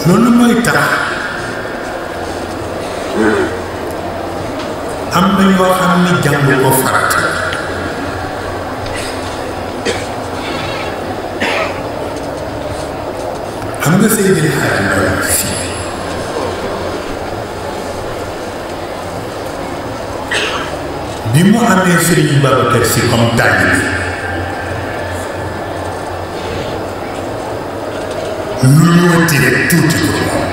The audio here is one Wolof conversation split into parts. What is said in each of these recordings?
loolu mooy tax am na ñoo xam ni jàng ko farata xam nga Seydil Hadji Malick Sy bi mu amee Serigne Babacar Sy comme taalibe lu ñëwati rek tuuti ko moom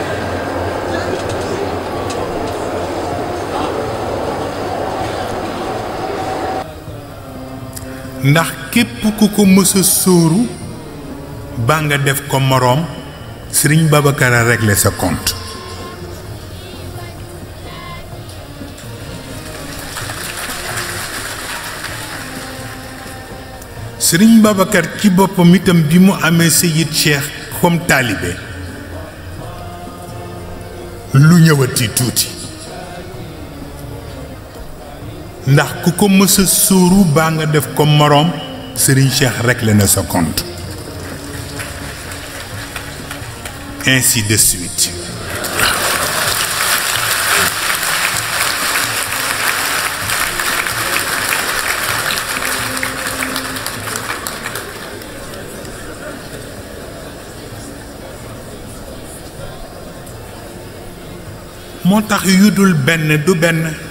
ndax képp ku ko mës a sóoru ba nga def ko moroom Sëriñ Babacar a régler sa compte Sëriñ Babacar ci boppam itam bi mu amee Seyid Cheikh comme taalibe lu ñëwati tuuti ndax ku ko mës a sóoru baa nga def ko moroom Sëriñ Cheikh réglé na sa compte ainsi de suite moo tax yu dul benn du benn